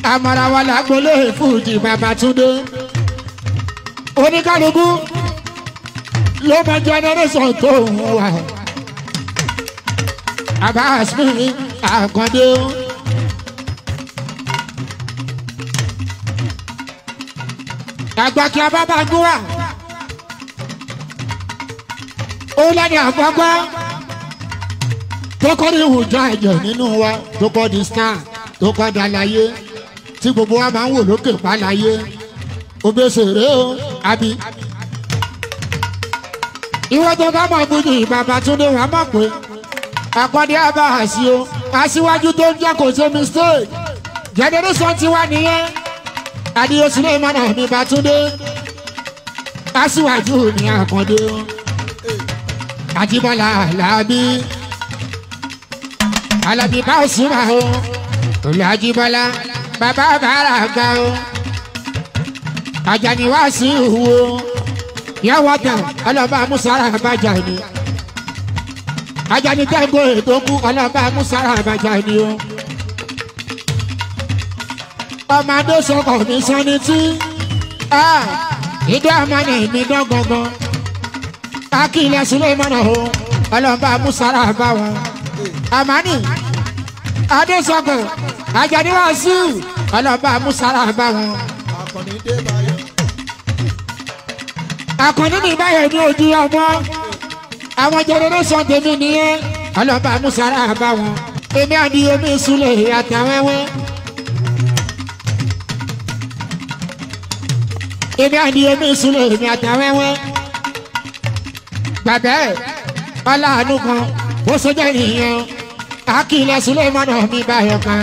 amarawa lágbolé fújì babatunde oníkálukú ló mọ generation tó ń wà abasmi àkàndé o. àgbàkí abábàgbó wa ó lẹ́ni àgbàgbọ́ tó kọ́ ní ìwùjọ ẹ̀jẹ̀ nínú wa tó kọ́ di star tó kọ́ da láyé tí gbogbo wa máa ń wò lókè pa láyé obèsèré o àbí. ìwọ tó bá mọ̀ bùjì bàbá túndé wàá mọ̀ pé àkọ́dé abáhàsí o aṣíwájú tó ń jẹ́ kò ṣe mistake generation tiwa nìyẹn adìyẹ sulemana mi bàtúndé aṣíwájú ní àkàndé o àjíbọ́lá alábí alábí bá òsínmà o olú àjíbọ́lá bàbá bàrà gbà o àjàní wá sí ìhùwò yàwó tán ọlọ́ba musara àbájá ni àjàní tẹ́gbọ́ ètò kú ọlọ́ba musara àbájá ni o ọmọdé sọkọ mi sanni tí ìdí àmàlà mi dán gangan akílẹ̀ sulemana o ọlọ́ba musara bá wọn amani adésọkọ ajani wàásù ọlọ́ba musara bá wọn. akọni dé báyọ̀. àkànní mi báyọ̀ ní ojú ọmọ àwọn generation tèmi nìyẹn ọlọ́ba musara bá wọn èmi àdí omi ìsúlẹ̀ àtàwẹ́wẹ́. èmi àdí omi ìsúlẹ̀ èmi àtàwẹ́wẹ́. bàbá ẹ̀ ọláàánú kan bó sọjọ́ nìyẹn akílẹ̀ sulemana mi báyọ̀ kan.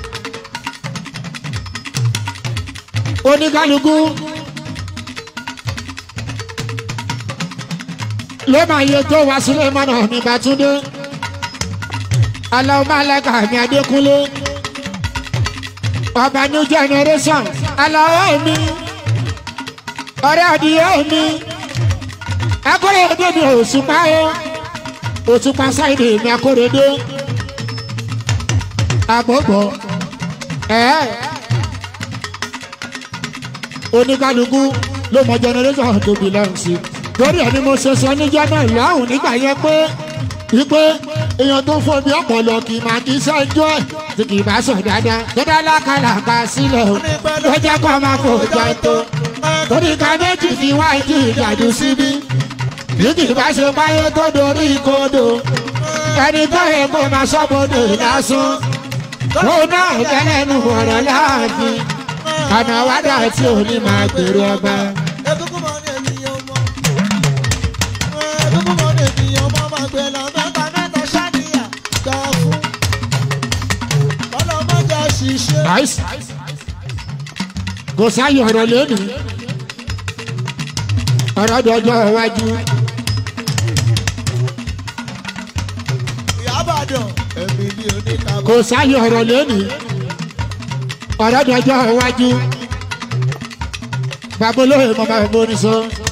oníkálukú ló máa yẹ tó wá sulemana mi bàtúndé aláwọ̀ máa lẹ́ka mi adékúnlé ọba new generation aláwọ̀ mi ọ̀rẹ́ adìyẹ mi akóredé mi òṣùpá o òṣùpá sáìdì mi akóredé àbọ̀bọ̀ ẹ̀ oníkálukú ló mọ generation tó belong sí torí ẹni mo ṣe sọ níjọ́ náà lọ́hùn nígbà yẹn pé wípé èèyàn tó fọ́ bí ọpọlọ kì í máa kí sẹ́jọ́ ẹ̀ tí kì í bá sọ dáadáa tó dá lákàlàkà sílẹ̀ o ló jẹ́ kó máa fò jẹ́ tó torí ká méjì ní wáìkì ìjàdù síbí bí kì í bá ṣe báyé tó dorí kodò ẹni tó yẹ kó máa sọ́bodò lásán ó náà kẹ́lẹ́nu ọ̀rọ̀ láàbí ọ̀nà wádà tí ò ní máa gbèrò ọba. Egungun mọ ní ènìyàn mọ. Egungun mọ ní ènìyàn mọ máa gbé lọ mẹ́ta mẹ́ta ṣáníyà gbà fún. Ọlọ́mọdé àṣìṣe. Nice. kò sáyọ̀ ọ̀rọ̀ lónìí ọ̀rọ̀ dọjọ́ iwájú Ìyábàdàn. Ẹ̀mí ni oníkàbọ̀. kò sáyọ̀ ọ̀rọ̀ lónìí ọ̀rọ̀ dọjọ́ iwájú babolóye mọ̀ bá mi bó ní sọ